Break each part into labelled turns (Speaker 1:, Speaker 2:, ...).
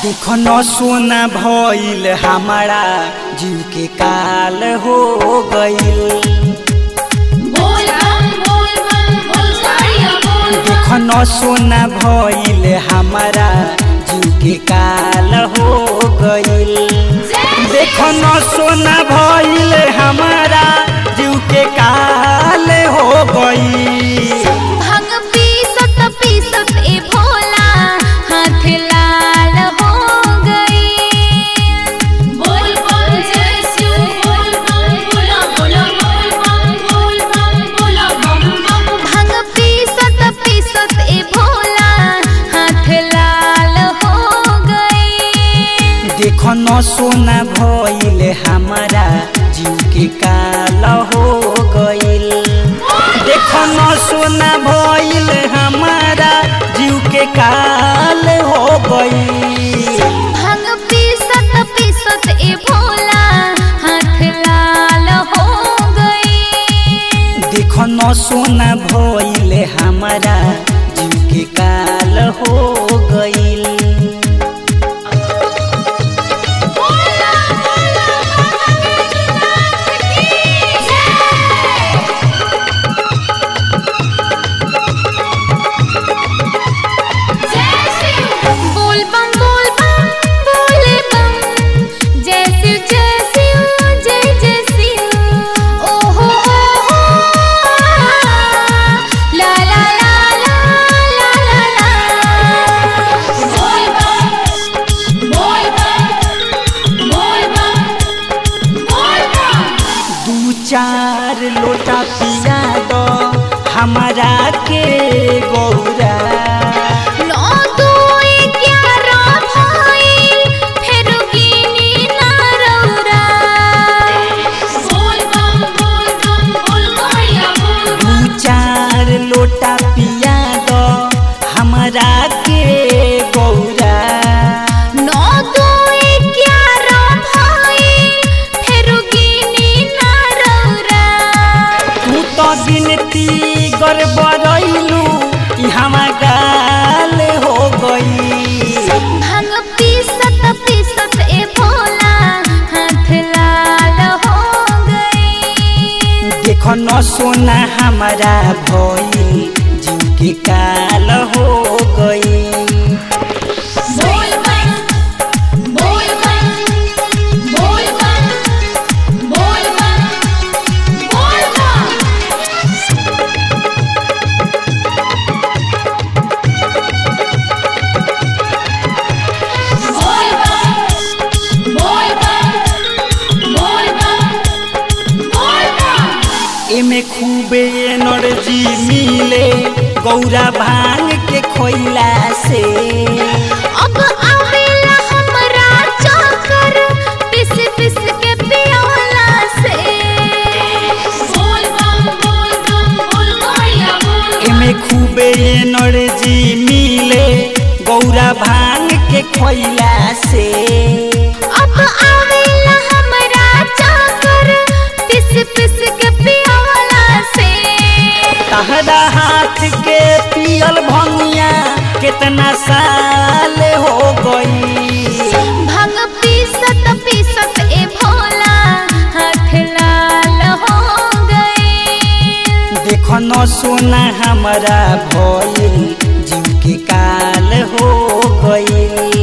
Speaker 1: देखो सोना भइल हमारा जीव के काल हो गइल
Speaker 2: बोल बम बोल बम बोल साड़िया बोल बम
Speaker 1: देखो सोना भइल हमारा जीव के काल हो गइल देखो सोना भइल हमारा जीव के काल हो गइल
Speaker 2: भांग पीसत पीसत ए भोला हाथ लाल हो गई बोल बम जय शिव बोल बम बोला बोला बोल बम बोल बम बोला बम बम भांग पीसत पीसत ए भोला हाथ लाल हो गई
Speaker 1: देखो न सोना भइल हमारा जीव के काल हो गइल देखो न सोना भइल हमारा जीव के काल हो गइल
Speaker 2: भांग पीसत पीसत ए भोला हाथ लाल हो गई
Speaker 1: देखो न सोना भइल हमारा जीव के काल हो गइल
Speaker 2: बोला बोला भगवतीनाथ की जय जय शिव बोल बम बोल बम बोले बम जय शिव जय शिव जय जय शिव ओ हो हो हो ला ला ला ला ला ला ला बोल बम बोल बम बोल बम बोल बम
Speaker 1: दू चार लोटा पिया दो हमारा के गौरा
Speaker 2: नौ दो ग्यारह भइल फेर गिनी ना रौरा बोल बम बोल बम बोल गौरिया बोल
Speaker 1: दू चार लोटा पिया दो हमारा के गौरा
Speaker 2: नौ दो ग्यारह भइल फेर गिनी ना रौरा
Speaker 1: तू तो गिनती गड़बड़ैलू ई हमा गाल हो गई
Speaker 2: भांग पीसत पीसत ए भोला हाथ लाल हो गई
Speaker 1: देखो न सोना हमारा भइल जीव के काल हो गई
Speaker 2: बोल बम बोल बम बोल बम बोल बम बोल बम बोल बम बोल बम बोल बम बोल बम
Speaker 1: एमे खूबे एनर्जी मिले गौरा भांग के खोइला से
Speaker 2: अब आवेला हमरा चक्कर पिस पिस के पियोला से बोल बम बोल बम बोल गौरिया बोल
Speaker 1: एमे खूबे एनर्जी मिले गौरा भांग के खोइला से
Speaker 2: अब आवेला हमरा चक्कर पिस पिस के पियोला से
Speaker 1: तहरा हाथ के पियल भंगिया कितना साल हो गई
Speaker 2: भांग पीसत पीसत ए भोला हाथ लाल हो गई
Speaker 1: देखो न सोना हमारा भइल जीव के काल हो गई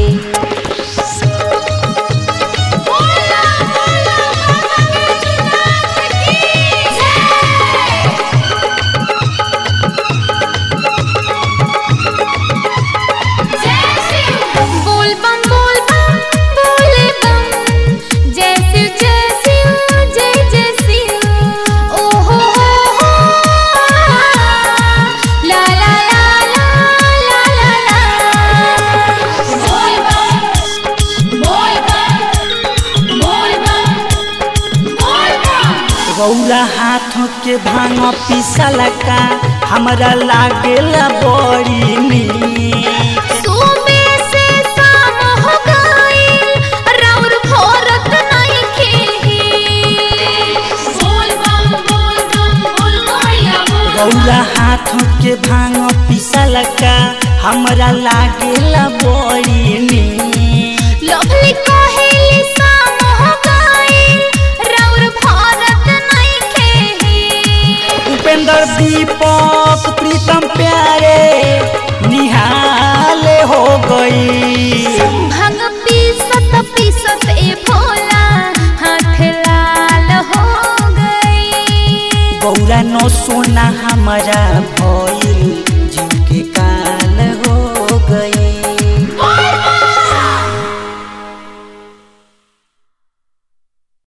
Speaker 2: बोला बोला भगवतीनाथ की जय जय शिव बोल बम बोल बम बोले बम जय शिव जय शिव जय जय शिव ओ हो हो हो ला ला ला ला ला ला ला बोल बम बोल बम बोल बम बोल बम
Speaker 1: गौरा हाथ के भांग पिसल का हमरा लागेला बड़ी नीक
Speaker 2: सुबह से शाम हो गइल राउर भोरत नइखे बोल बम बोल बम बोल गौरिया बोल
Speaker 1: गौरा हाथ के भांग पिसल का हमरा लागेला बड़ी नीक हमारा